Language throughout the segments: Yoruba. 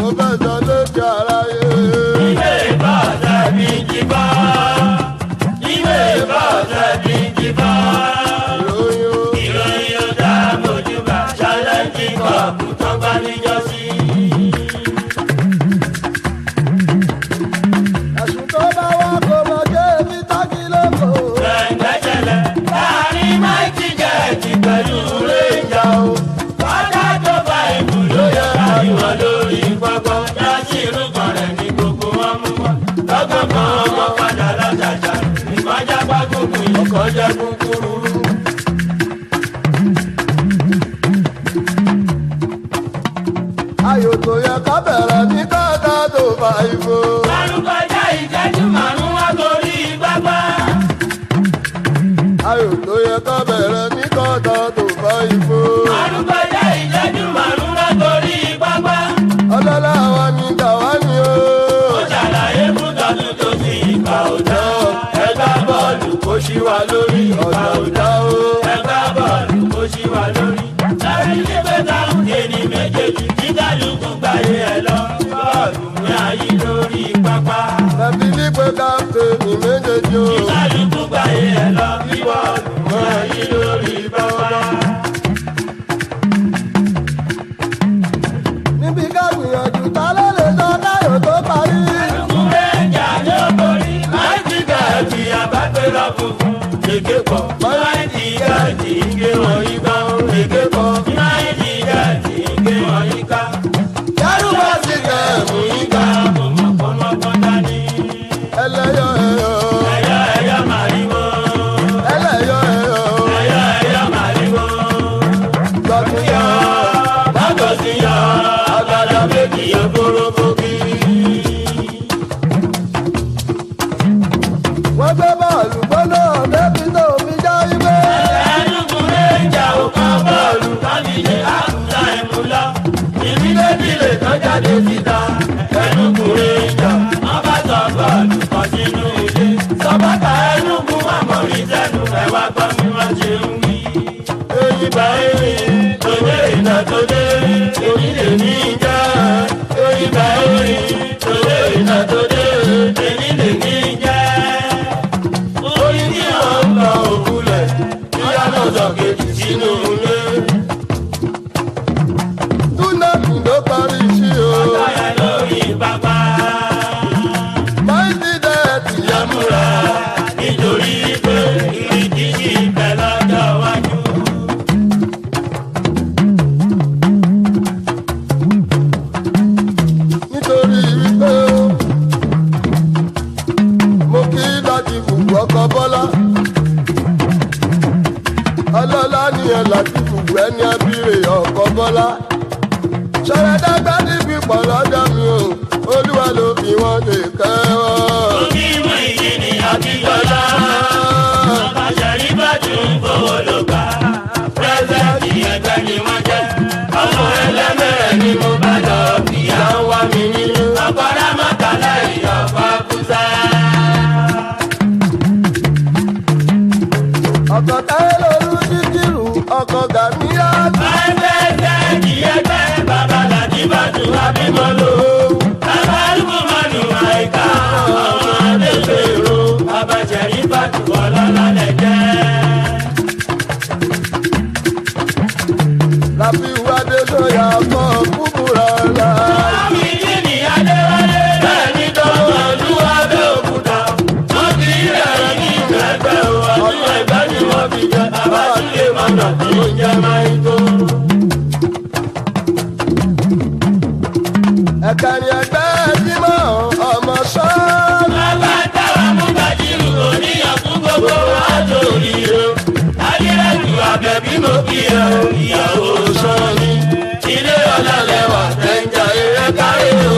mo fẹ́ sọ lójú aráyé. Ìwé ìbọ̀sẹ̀ bí jí bọ́. Ìwé ìbọ̀sẹ̀ bí jí bọ́. ìròyìn o. Ìròyìn ó dá mojúbà ṣáláńjì kọ̀ọ̀kù tó bá níjọ́sí. ẹ̀sùn tó bá wá kó mọ jẹ́ èmi tákì lóko. Gbẹ̀ngbẹ̀jẹ̀lẹ̀ láàrin máìtì jẹ́ẹ̀tì pẹ̀lú réńjà o. Kọ́dá tó bá ìbù ló yẹ àríwá lórí pápá. Yásì irúgbọ̀n rẹ̀ ní gbogbo wọn mú wá. Lọ́gán kan ọmọ padà látàjà. Ìmọ̀já bá gbogbo ìkọ́ jẹ́ kúkúrú. ayò tó yẹ ká bẹ̀rẹ̀ ní káàká tó fa ìbò. Márùn kọjá ìṣẹ́jú márùn wá torí pápá. ayò tó yẹ ká bẹ̀rẹ̀ ní káàká tó fa ìbò. Márùn kọjá ìṣẹ́jú márùn wá torí pápá. ọlọ́lá wa ni tàwa ni o. Ó ṣàlàyé fún tọ́jú tó sì ìgbà òjò. Ẹgbá bọ́ọ̀lù kó ṣí wa lórí ìgbà ọ̀dà òjò. ọ̀dà o. Ẹgbá bọ́ọ̀lù kó ṣí wa lórí. Láti ilé bẹ́tà ń ké ní méjèèjì tí kálukú gbàyè ẹ̀ lọ. Bọ́ọ̀lù ní ayé lórí pápá. ẹbí wípé káfíńtì méjèèjì o. Tí kálukú gbàyè ẹ̀ lọ. Bọ́ọ̀lù ní ayé lórí pápá. níbi ká gbìyànjú ta ló lè sọ káyọ̀ tó parí. Kúrẹ́jà ló borí. Máìtì gàdì àbágbérọ̀ funfun. Èké pọ̀. Máìtì gàdì ike wọ̀nyí ká. Èké pọ̀. Máìtì gàdì ike wọ̀nyí ká. yárùbá sì kẹ́ ẹ̀mú yín ká. Ọmọkọ́mọkọ́ dání. ẹlẹ́yọ̀ ẹ̀yọ̀ Ẹ̀yà ẹ̀yà màrìwò. ẹlẹ́yọ̀ ẹ̀yọ̀ Ẹ̀yà ẹ̀yà màrìwò. lọ́tún yọ. Bákan sí yọ. Agbada méjì yọ kórókókí. wọ́n gbé bọ́ọ̀lù gbóná débi tó fi já ibẹ̀. Ẹnugu rẹ̀jà ò kan bọ́ọ̀lù kábíyè àkùtà ẹ̀mú lọ. Ìbílẹ̀bílẹ̀ kan jáde síta. Ẹnugu rẹ̀jà wọ́n bá sọ bọ́ọ̀lù kan sínú ilé. Sọ́bàtà ẹnugu àmọ̀rí sẹ́nu ẹ̀wà gbọ́ mi wọ́n ṣe ń wí. Èyí bá èrè tòde ìnà tòde onílé ní ìjà. Èyí bá èrè tòde ìnà tòde onílé ní ìjà orí tí wọ́n ń lọ òkúlẹ̀ bóyá náà sọ kejì sínú ilé. túnẹ̀tì ló parí sí o. Báyà lórí pápá máìtì dẹ́ẹ̀tì yá múra nítorí pé ìrìndí sí ìbẹ̀ lọ́jọ́ iwájú. nítorí wípé mo kí láti fùgbù ọkọ bọ́lá. ọlọ́lá nìyẹn láti fùgbù ẹni abíre ọkọ bọ́lá. sọ̀rọ̀dàgbà ní pípọ̀ lọ́dọ̀ mi o olúwa ló fi wọ́n lè kẹ́wọ́. Omi mú ìdí ni Abíọ́lá. Bàbá Ṣẹ̀rí bá tún fowó ló gbà. Pírẹ́sẹ̀ntì ẹgbẹ́ ni wọ́n jẹ́. Ọmọ ẹlẹ́mẹ̀rẹ̀ ni mo bá lọ. Ìyá ń wá mi nínú. Ọ̀pọ̀lá mọ́kànlá ìyọ̀pọ̀ kúsá. ọkọ̀ táyé lóru dídìrú ọkọ̀ gàmíyá. Pírẹ́sẹ̀ntì ẹgbẹ́ bàbá Láti bá tún abímọ lò. Bàbá Lùmọ̀mọ́nù àìká. Ọmọ Adéṣèrò. Bàbá Ṣẹ̀rí bá tún ọlọ́lá lẹ̀ jẹ́. láfi wádé sọ̀yà kọ́ kúbúrà la. ẹ̀kẹ́rin ẹgbẹ́ bímọ ọmọ sọ́ọ́. Ìyàwó sọ́ni, ilé ọ̀la lẹ́wà, ẹ̀ǹjà eré kárí o.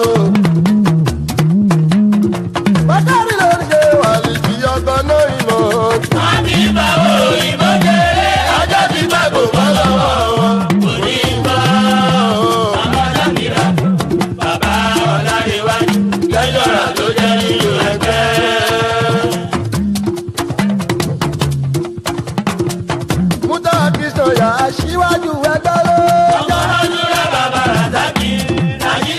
bákàrí lórí ṣe wà lìjì ọkọ̀ náà ìmọ̀. Wọ́n ti bá òyìnbó jèrè, ọjọ́ ti bá kò bọ́ lọ́wọ́ wọn. Kò ní bá bàbá Dámìrà, bàbá Ọ̀làdéwájú, lẹ́jọ́ra ló jẹ́ nínú ẹgbẹ́. mútà kìsọ̀ yà aṣíwájú ẹgbẹ́ ló. Ọkọ̀ lọ́dúnrún bàbá Ràzákì,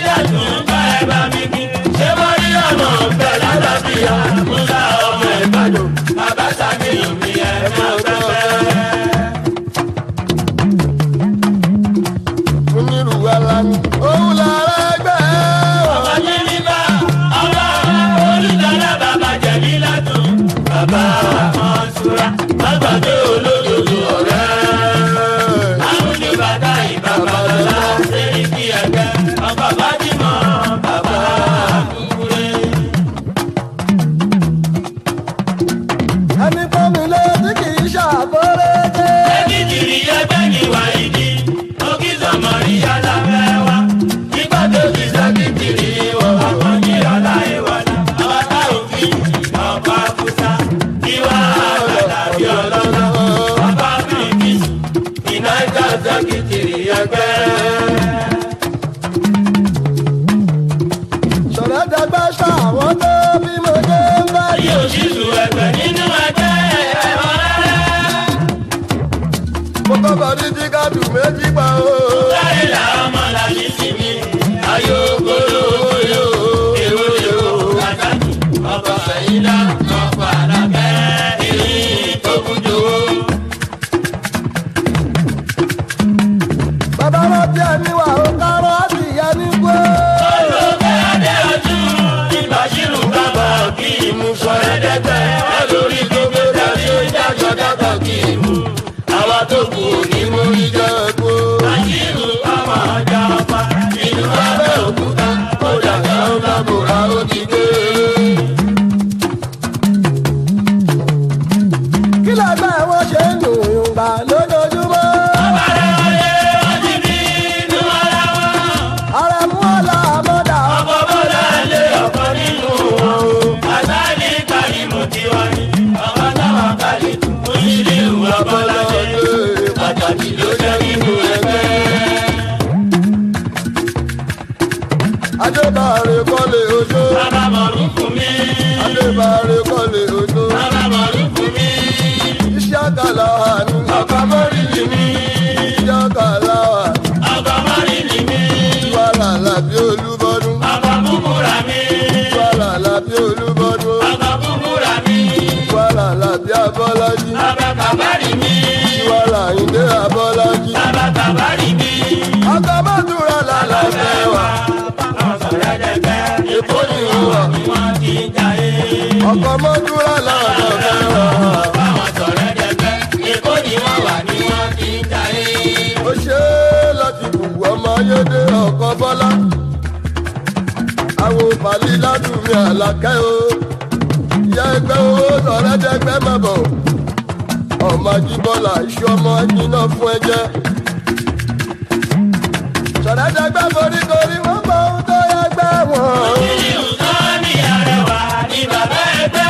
méjì pa o. Láyé làwọn ọmọ làbí sí mi. Ayò gbóló yó. Èwo èwo kàtàkì. Ọkọ̀ sẹ̀yìnlá. Ọkọ̀ àlàkẹ́. Ìrìn tó kún jòwó. bàbá wọn bí ẹni wà ó kárọ́ sí ìyá ní gbó. Olùkọ́ adé ọdún. Ìbàṣírù bàbá kì í mú sọ̀rẹ́dẹ́gbẹ́. Olórí tó gbé dàbí ìdájọ́ dàgbà kì í mú. Àwa tó kù ní mú ìjọ. ìjẹ́ ẹ̀kọ́. Bàṣírù ọmọ ọjà ọba. Ìlú Abẹ́òkúta. Ó dàgbà ó lábòrá ó ti dé. kí lẹ́gbẹ́ wọn ṣe ń dùn yùngbà lójoojúmọ́. Ọ̀bàrẹ̀ wọlé ọtí bí inú ara wọn. ààrẹ mú ọ̀la àmọ́dà. Ọkọ̀ bọ́lá lé ọkọ̀ nínú wọn o. Àtàlí kàlímù tiwa ni. Ọkọ̀ táwọn kàlí tún. Onílé ìwà bọ́lá ṣe. Pàtàkì ló jẹ́ nínú ẹgbẹ́. adébáre kọ́lé ojú. Bàbá mọ̀rún fún mi. adébáre kọ́lé ojú. Bàbá mọ̀rún fún mi. iṣẹ́ àgàlà wà ní. Ọkọ̀ mọ́rí ni mí. iṣẹ́ àgàlà wà ní. Ọkọ̀ mọ́rí ni mí. wàhálà làbí olúbọdún. Ọkọ̀ búburà mi. wàhálà làbí olúbọdún. Ọkọ̀ búburà mi. wàhálà làbí abọ́lájí. Bàbá kàbárì mi. wàhálà ìdè abọ́lájí. Bàbá kàbárì mi. ọkọ̀ mọ́tòrà làlà fẹ́ wà. Àwọn sọ̀rọ̀ ẹ̀dẹ̀gbẹ́. èkó ni wà. Ni wọ́n ti ń jayé. ọkọ̀ mọ́tòrà làlà fẹ́ wà. Àwọn sọ̀rọ̀ ẹ̀dẹ̀gbẹ́. Èkó ni wọ́n wà ni wọ́n ti ń jayé. ó ṣe é láti bù ọmọ ayédè ọkọ̀ bọ́lá. àwọn pàlí ládùúgbò àlàkẹ́ o. ìyá ẹgbẹ́ owó sọ̀rẹ́dẹ́gbẹ́ má bọ̀. ọmọ ajíbọ́lá iṣu ọmọ jiná fún ẹjẹ́. sọ̀rẹ́dẹ́gbẹ́ foríkorí wọ́n mọ ohun tó yẹ gbẹ́ wọn. Ìlú kan ní àrẹwà ní bàbá ẹgbẹ́.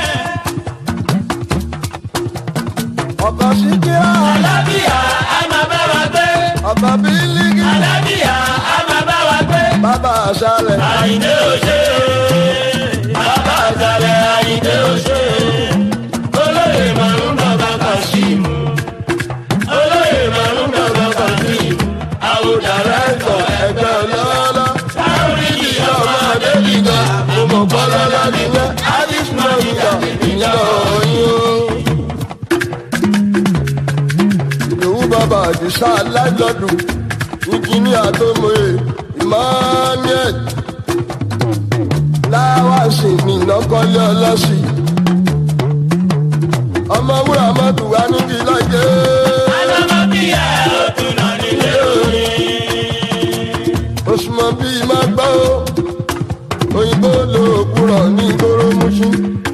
ọkọ̀ síkírà Alábíà á máa bá wa gbé. ọkọ̀ bílíkì Alábíà á máa bá wa gbé. bàbá àṣàlẹ̀. Àyìndé òṣè. Bàbá àjàlẹ̀ Àyìndé òṣè. Olóyè màrún bàbá Kàṣímù. Olóyè màrún bàbá Kàṣímù. Àwòdàrà ẹ̀kọ́ ẹgbẹ́ ọlọ́lá Sáwùrìdì ọmọ adébíga ọmọ bọ́lọ́lá nìyẹn alice mọ̀nìkà ìyá ọ̀yìn o. ìdòwú bàbá àdìsá alájọdún ìjìníà tó mọ̀ye emmanuel láwàsì nìlọ́kọ́lé ọlọ́sì ọmọ wúrà mọ́tò wá níbi lájẹ́. Alámọ̀bíyà ó tún nà nílé orin. osùmọ̀ bíi má gbọ́ ó òyìnbó lo òkúrọ̀ ní ìgboro muṣu.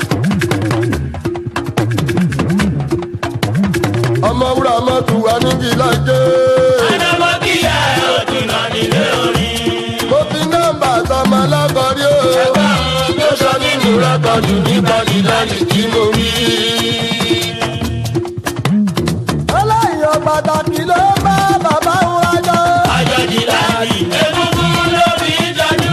ọmọ wúrà mọ́tò wá níbi lájẹ́. Alámọ̀bíyà ó tún nà nílé orin. mo fi nọ́mbà tọmọ lábọ́rí o. Tó sọ nínú rẹ́kọ̀dù nípa ìdálì tí mo rí. ọlọ́yìn pàtàkì ló bá bàbá ń wájọ́. Àjọjì láàyè egungun ló fi ń jọjú.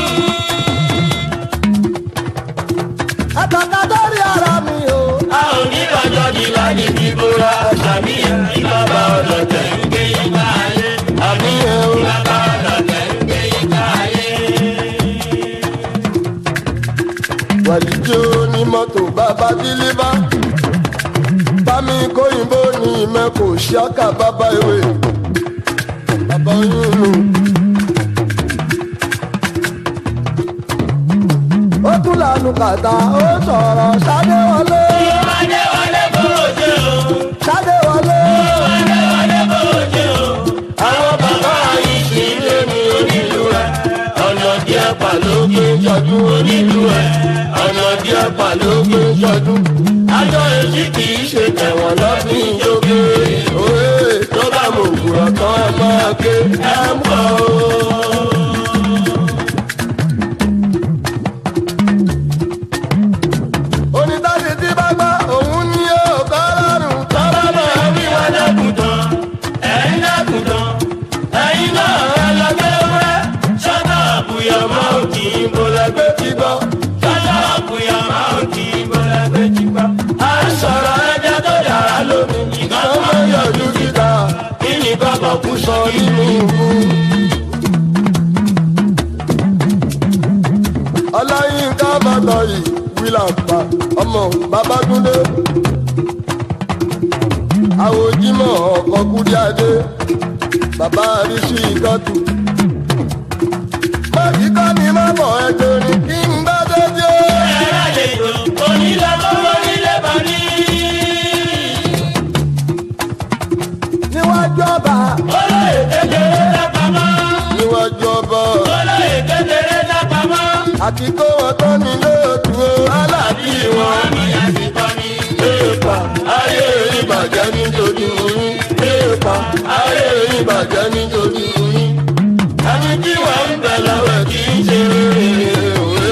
àtàkà lórí ara mi o. A ò ní àjọjì láàyè bíbóra. Ṣàmìyàn ìbábá ọlọ́tẹ̀ ń gbé yíká ayé. àmì ẹ̀ o. Ìbábá ọlọ́tẹ̀ ń gbé yíká ayé. wàlíjó ní mọ́tò bàbá dílíbà. bámi kóyìnbó ní mẹ́kò ṣáká bàbá ìwé. bàbá oyún nù. ó tún lànà kàtà ó sọ̀rọ̀ ṣáde wọlé. Ìwádé wọlé kó o ṣe o. ṣáde wọlé. Ìwádé wọlé kó o ṣe o. Àwọn bàbá yìí kì í lé ní onílù rẹ̀. Ọ̀nà díẹ̀ pa ló gbé jọdún onílù rẹ̀. Ọ̀nà díẹ̀ pa ló gbé jọdún. Àjọ èsì kì í ṣe tẹ̀wọ̀n lọ́dún ìjókè. òwe tó bá mọ̀ òkúrọ̀ tán ẹ máa ké. Ẹ ń bọ̀ o. onítàdé tí bá gbá òun ní ọ̀gá lọ́rùn. Tọ́lá máa wí wá dákùtàn, ẹ̀yin dákùtàn, ẹ̀yin náà ẹ lọ gbé wẹ́. Ṣọ́nà àbúyọ̀ máa ò kì í bolẹ̀ gbé tí gbọ́. Ṣọ́nà àbúyọ̀ máa ò kì í bolẹ̀ gbé tí gbọ́. À ń sọ̀rọ̀ ẹja tó dára lómi, ìgbà tó máa ń yọjú síta. Kí ni bàbá nínú ìlú. ọláyínká bàtà yìí wílàpá ọmọ babátúndé àwòjímọ̀ ọkọ̀ kúdíadé bàbá àríṣì ìkọ́tù. báyìí kọ́ ni má bọ̀ ẹjọ́ ni kí n bá dé dé. ẹ̀rọ àlejò onílọ́gbọ́n onílé bá ní. níwájú ọba olóyè kékeré lápamọ́. níwájú ọba olóyè kékeré lápamọ́. àti kó wọn tán nílé òtún o aláàbí wọn. àmì àsìkò ni. Èèpà ayé ìbàjẹ́ nítorí oyún. Èèpà ayé ìbàjẹ́ nítorí oyún. Ẹni tí wọ́n ń bẹ̀ lọ́wọ́ kì í ṣe òwe.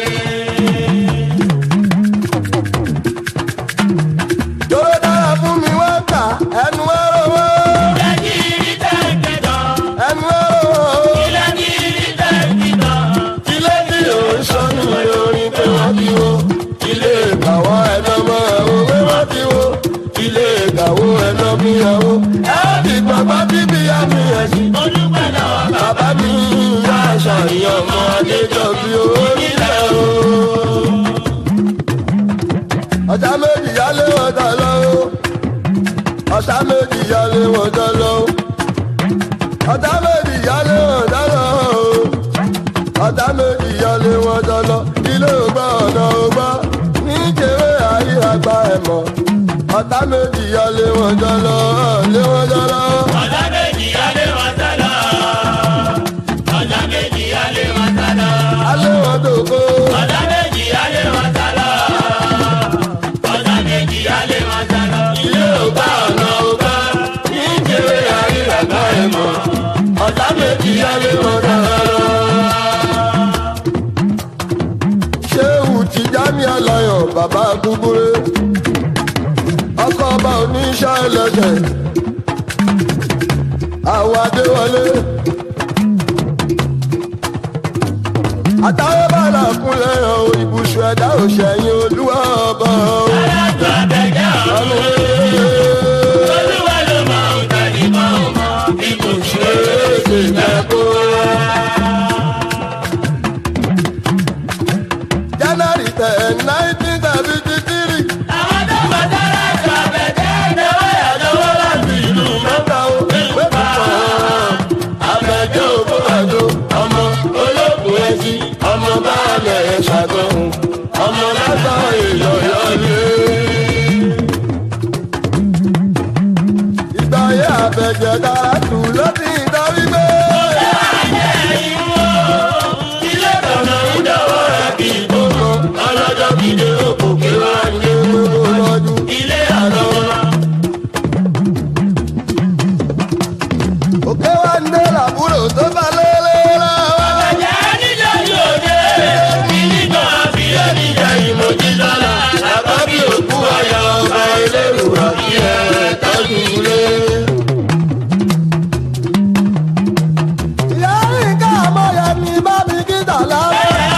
Dóró dára fún mi wọ́n kà ẹnu ẹ̀rọ wọ́n. ilé kiri tẹ̀ ń kẹjọ. Ẹnu ẹ̀rọ wọ́n. ilé kiri tẹ̀ ń kìtọ̀. Ilé tí ò ń sọnù orin pé wọ́n ti wo. Ilé ìkàwọ́ ẹ̀nà mọ́ ẹ̀wọ̀ pé wọ́n ti wo. Ilé ìkàwọ́ ẹ̀nà bí ẹ̀wọ̀. Ẹ ó ti gbàgbọ́ bíbí àmì ẹ̀sìn. olùpẹ̀ lọ́wọ́ bá. Bàbá mi yá àṣàyàn ọmọ Adéjọ́ bí owó nílẹ̀ o. Ọ̀tá méjì yálé wọn jọ lọ o. Ọ̀tá méjì yálé wọn jọ lọ o. Ọ̀tá méjì yálé wọn jọ lọ o. Ọ̀tá méjì yálé wọn jọ lọ. Ilé ògbà ọ̀nà ògbà ní kéré ayé àgbà ẹ̀mọ́. Ọ̀tá méjì yálé wọn jọ lọ. Lé wọn jọ lọ. ọ̀dà méjì alẹ́ wọn sálọ. ọ̀dà méjì alẹ́ wọn sálọ. Alé wọn dògbò. ọ̀dà méjì alẹ́ wọn sálọ. ọ̀dà méjì alẹ́ wọn sálọ. ilé ọgbà ọ̀nà ọgbà ní kéré àríyàgbá ẹ̀mọ́ ọ̀tá méjì yálé wọn dára. ṣéwù Tìjání Aláyọ̀ bàbá gbúgbúré ọkọ̀ ọba oníṣẹ́ ẹlẹ́sẹ̀ àwọn adéwọlé. àtàwọn bàlá kúnlẹ̀ ọ̀ ibùsùn ẹ̀dá òṣèyìn olúwa ọba ọ̀. alájọ abẹ́jẹ́ ọ̀run. olúwa ló mọ òtẹ́lẹ̀ mọ́ ọmọ bí kò ṣe é ṣe lẹ́kọ̀ọ́. January ten nineteen seventy three. àwọn tó mọ̀ sára jọ abẹ́jẹ́ ìnáwó ìyàlówó láti ìlú Mẹ́ta o, mẹ́ta kan. Abẹ́jọ́ òbó àjò, ọmọ olókùn ẹtì, ọmọ báàlẹ̀ ṣàgbọ̀hún, ọmọ lásán èèyàn yọlé. Ìgbà yẹ abẹ́jẹ́ dára tù ló ti ń darí gbé. ilé tọ̀nà ń dọ̀wọ́ rẹ̀ kì í tó mọ́ ọlọ́jọ́ kìdé òkòkè wá ń lé Gbogbo lọ́dún. ilé àlọ́ wọn. Òkè wá ń dé làbúrò tó bá lélẹ́rẹ́. Àjẹ́ níjọ́ yóò dé, ìníkan àfihàn níjà ìmọ̀jì lọ́la. Àbábí òkú ayọ̀ ọba elérùwà kí ẹ tọ́jú ilé. Ìyá Ríkà Mọ́yẹ ní bábí kíta lára.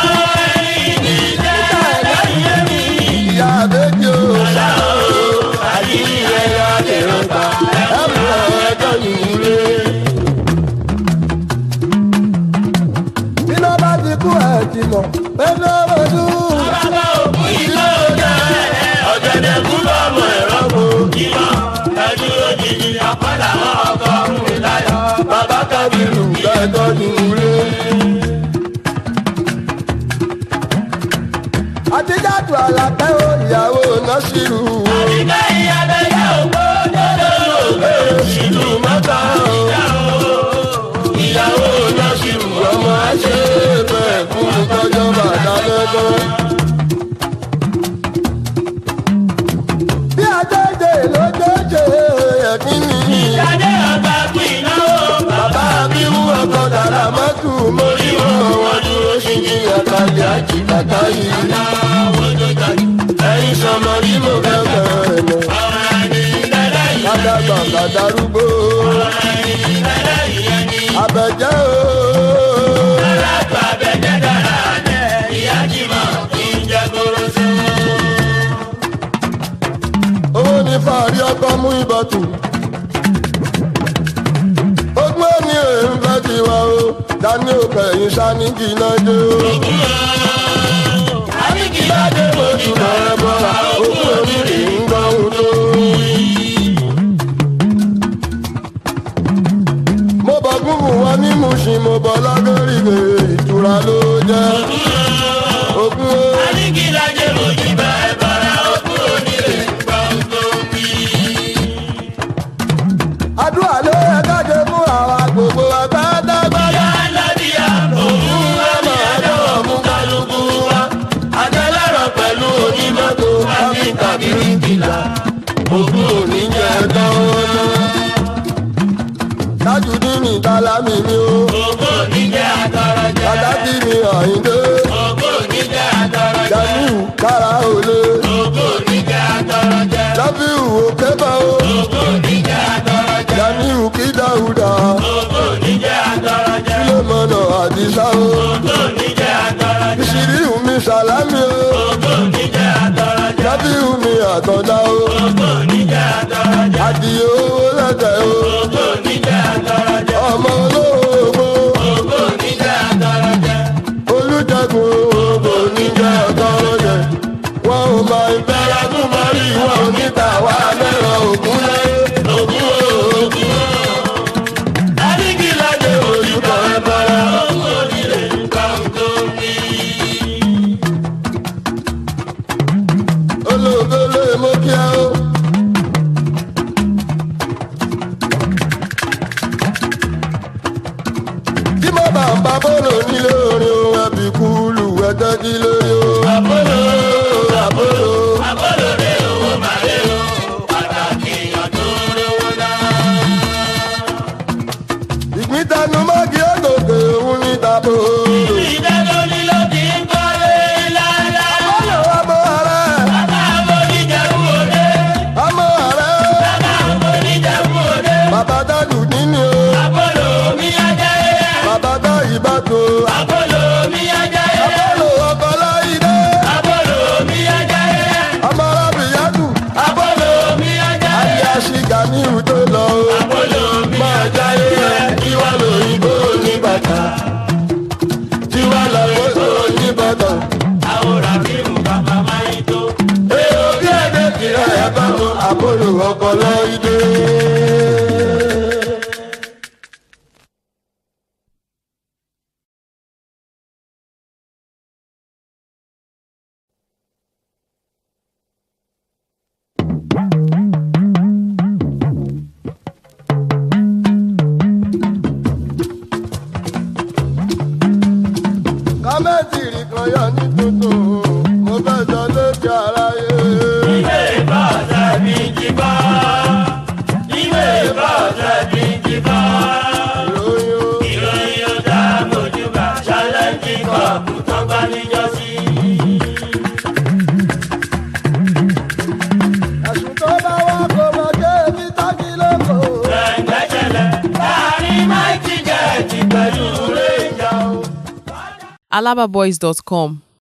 Ìyá Adéjì o. Àyíní ẹ̀yà dèrò gbà. Ẹ̀mú ẹ̀ tọ́jú ilé. Iná bá ti kú ẹ̀ ti mọ̀ pé ní ọmọdú. Bàbá òkú ìlú ọjà ọ̀gẹ̀dẹ̀ kú lọ́mọ ẹ̀rọ kò kímọ̀. Ẹjú òjijì àpàdà ọkọ̀ ọ̀hún láyọ̀. Bàbá Kábírù ẹ̀ tọ́jú ilé. Àtijáde àlàpẹ́ o ìyàwó Násírù o. Àbíká ìyàbẹ̀ yà ògbó lọ́dọ̀ ògbé Ìlú mọ́ta o. Ìyàwó Násírù ọmọ àṣẹ bẹ́ẹ̀ fún tọ́jọ́ bàtà lẹ́gbẹ́. Bí àjẹjẹ lójoojú ẹ̀kín ni. ìyàdé ọgbà kú ìnáwó. Bàbá mi wú ọkọ̀ dàrá mọ́tò mórí wọn. Wọ́n dúró sí ní àkàlẹ̀ àti bàtà yìí. Ẹyin sọmọ ní mo fẹ́ bẹ̀rẹ̀ lọ. Kádàgbà kádàrúgbó. Àbẹ̀jẹ́ o. Owó ní fàárí ọkọ mú ìbọ̀tù. Ogún dání òkèyìn sani jìnnà jẹ́ o. Àníkìládé mojú bá ẹ bọ́ra, òkú onílé ń gbọ́ odò. mo bọ̀ gúngùn wọn ní Mùṣín mo bọ̀ lágẹ́rìgẹ́ ìtura ló jẹ́. ogun o. Àníkìládé mojú bá ẹ bọ́ra, òkú onílé ń gbọ́ odò. àdúrà ló yẹ kájọ fún àwa gbogbo àgbàdàgbàdà. Alábíà òun wá ní ẹ̀dọ́wọ̀ mú kálukú wá. Àtẹlẹ́rọ̀ pẹ̀lú onímọ́tò áfíríkà bíríkìlà. Ògùn òní jẹ́ dánwó. Tajudeen ní tálámì mi o. Ògùn òní jẹ́ àtọrọjẹ. Pàtàkì mi Àyìndé. Ògùn òní jẹ́ àtọrọjẹ. Jamiu kára òle. Ògùn òní jẹ́ àtọrọjẹ. Lábíù òkébà o. Ògùn òní jẹ́ àtọrọjẹ. Jamiu kí Dáúdà. Ògùn òní jẹ́ àtọrọjẹ. Sílẹ̀mọ̀nà Àdìsá o. Ògùn òní jẹ́ àtọrọjẹ. Ìṣìríù mi Sàlámì o. Ògùn òní jẹ́ àtọrọjẹ. Lábíù mi Àtọ̀dá o. Ògùn òní jẹ́ àtọrọjẹ. Àdìyó owó lẹ́tẹ̀ o. Ògùn òní jẹ́ àtọrọjẹ. Ọmọ olóògbé. Ògùn òní jẹ́ àtọrọjẹ. Olùjẹ́gun ògbò níjà ọ̀tọ́rọ̀jẹ̀. Wọ́n ò máa ń bẹ́ra fún mọ́rí wọn ò ní ta wá lẹ́rọ ògún láyé. Ògùn ògùn Àníkìládé mojú bá ẹ bọ́ra, òkú onílé ń gbọ́ odò. Olóògbé lè mú kí á o. Tí mo bá ń bá bọ́ọ̀lù nílé orin ohun ẹbí kúlù ẹ̀tẹ́ kí lórí o. Àpólò, Àbólò. àpólò rè owó màrè o, pàtàkì èèyàn tó rówó náà. Ìgbín tẹnu mọ́gì ògòkè òun ní tàbó. Ìdájọ́ ni ló ti ń kọ́lé ńláńlá. Bọ́lá wa mọ́ ààrẹ. Bàbá àwọn oníjẹ̀bú òde. Ọmọ ààrẹ. Bàbá àwọn oníjẹ̀bú òde. Bàbá dádù níní o. Àpólò mi ajáyé. Bàbá dá ìbátò. Àpólò mi ajáyé. Àbólò ọkọ̀ láìdé. Àpólò mi ajáyé. Ọmọ arábìyádù. Àpólò mi ajáyé. Ayé aṣíga ní ìwúdó lọ o. Àpólò mi Máa jáyé ẹ̀ tiwa lòyìnbó ní bàtà. Tiwa lòyìnbó ní bàtà. àwòrán fíìmù bàbá máa ń tó. Èrò bí ẹ̀dẹ̀ kìlọ̀ ẹ̀ bá wọn. Àbólò ọkọ̀ láìdé. Kámẹ́tì rí kan yọ ní tuntun. Mo fẹ́ sọ lókè aráyé. Ìwé ìbọ̀sẹ̀ bí jí bọ́. Ìwé ìbọ̀sẹ̀ bí jí bọ́. Ìròyìn o. Ìròyìn ó dá mojúbà ṣálẹ́ǹjì kọ̀ọ̀kù tán bá níjọ́sí. Ẹ̀sùn tó bá wá kó mọ kéèmí tákì lóko. Gbẹ̀ngbẹ̀ṣẹlẹ̀ láàrin máìkì jẹ́ẹ̀tì pẹ̀lú rẹ́jà o. alababoys.com